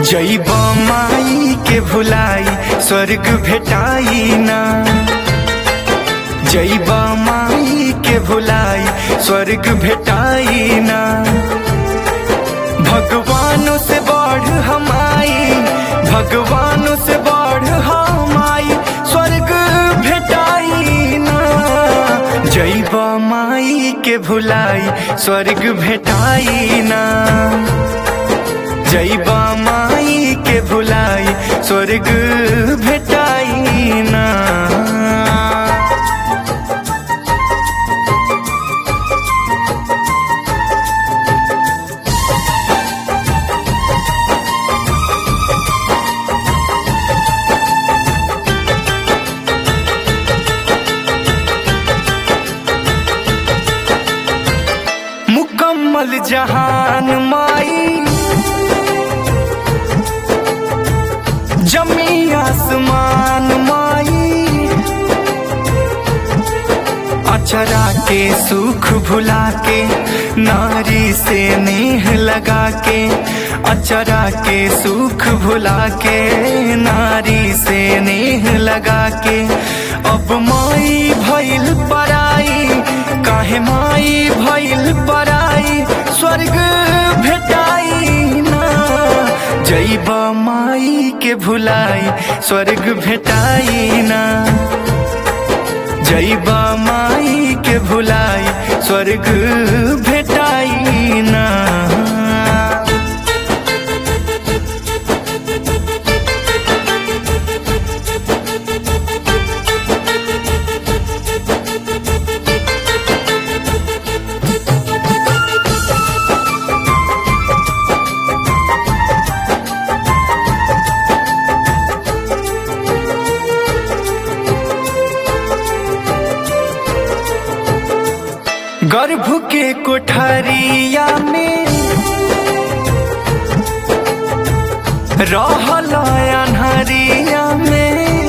जैब माई के भुलाई स्वर्ग भेटाई ना जैब माई के भुलाई स्वर्ग भेटाई ना भगवानों से बढ़ हमाई भगवानों से बढ़ हमाई स्वर्ग भेटाई ना जैब माई के भुलाई स्वर्ग भेटाई ना जैबा माई के भुलाई स्वर्ग भेटाई ना मुकम्मल जहान माई जमी आसमान माई अचरा के सुख भुला के नारी से नेह लगा के अचरा के सुख भुला के नारी से नेह लगा के अब माई भइल पराई काहे माई भइल पराई स्वर्ग भेटाई ना जैब माई के भुलाई स्वर्ग भेटाई ना जैब माई के भुलाई स्वर्ग भेटाई ना गर्भ के कोठरिया में रहल अनहरिया में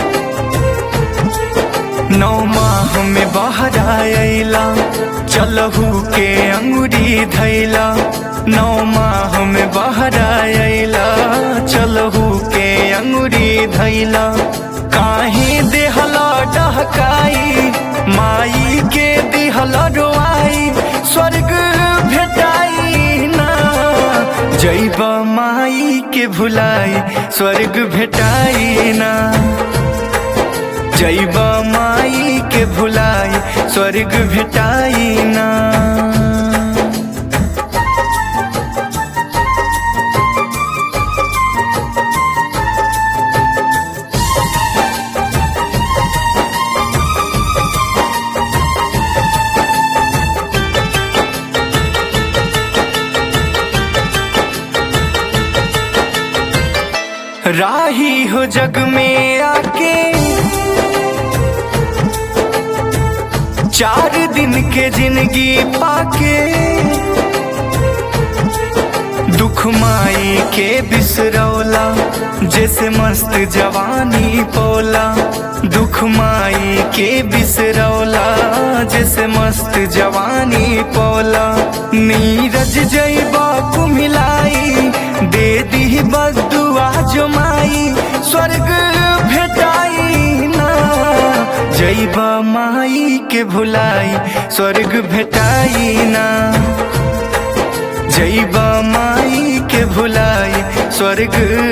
नौ माह में बाहर आयला चलहू के अंगुरी धैला नौ माह में बाहर आयला चलहू के अंगुरी धैला काहे देहला डहकाई माई के दिहल रोआई स्वर्ग भेटाई ना जैब माई के भुलाई स्वर्ग भेटाई ना जैब माई के भुलाई स्वर्ग भेटाई ना राही हो जग में आके चार दिन के जिंदगी पाके दुख माई के बिसरौला जैसे मस्त जवानी पोला दुख माई के बिसरौला जैसे मस्त जवानी पोला नीरज जैबा कुमिलाई दे दी बदुआ जो माई स्वर्ग भेटाई ना जैब माई के भुलाई स्वर्ग भेटाई ना जैब माई के भुलाई स्वर्ग